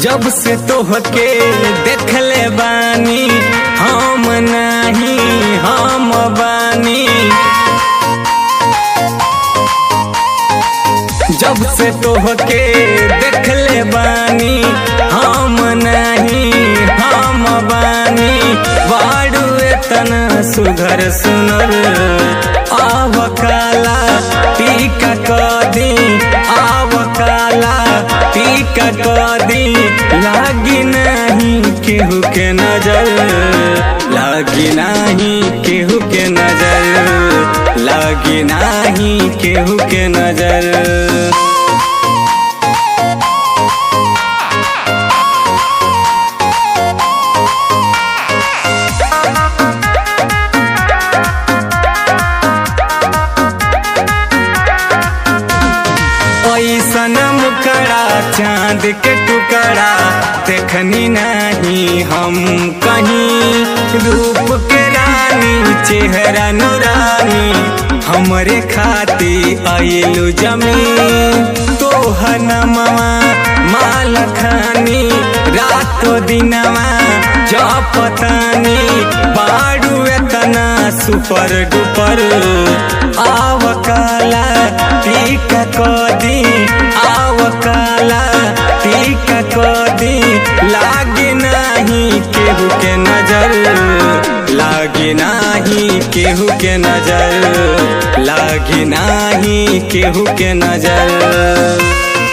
जब से तोहके देखले बानी हम नाही हम बानी जब से तोहके देखले बानी हम नाही हम बानी बाड़ू एतना सुघर सुनर आव काला टीका कदी आव काला टीका कदी लागी नहीं केहू के नजर लागी नहीं केहू के नजर लागी नहीं केहू के नजर ऐसन मुकड़ा चांद के टुकड़ा देखनी नहीं हम कहीं रूप के रानी चेहरा नुरानी हमरे खाती आयलू जमी तोहर नमवा माल खानी रातो दिनवा जपतानी बाड़ू एतना सुपर डुपर आव काला टीका कदी आव काला टीका कदी लागी नाही केहू के नजर लागी नाही केहू के नजर लागी नाही केहू के नजर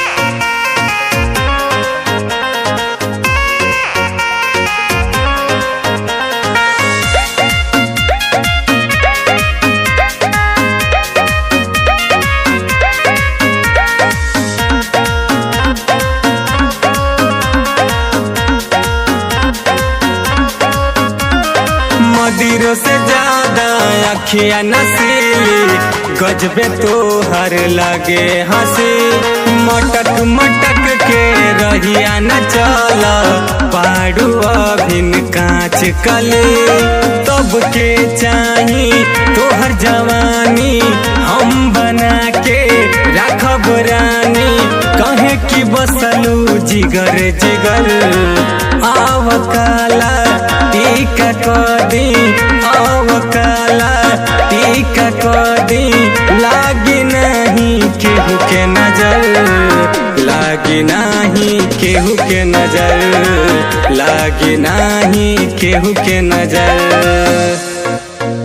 मदिरों से ज्यादा अखिया नसीली गजबे तो हर लगे हंसी मटक मटक के रहिया न चल पाड़ू अभिन कांच कले तब के चाही तोहर जवानी हम बना के रखब रानी कहे की बसलू जिगर जिगर आव काला टीका कदी आव काला टीका कदी लागी नहीं केहू के नजर लागी नहीं केहू के नजर लागी नहीं केहू के नजर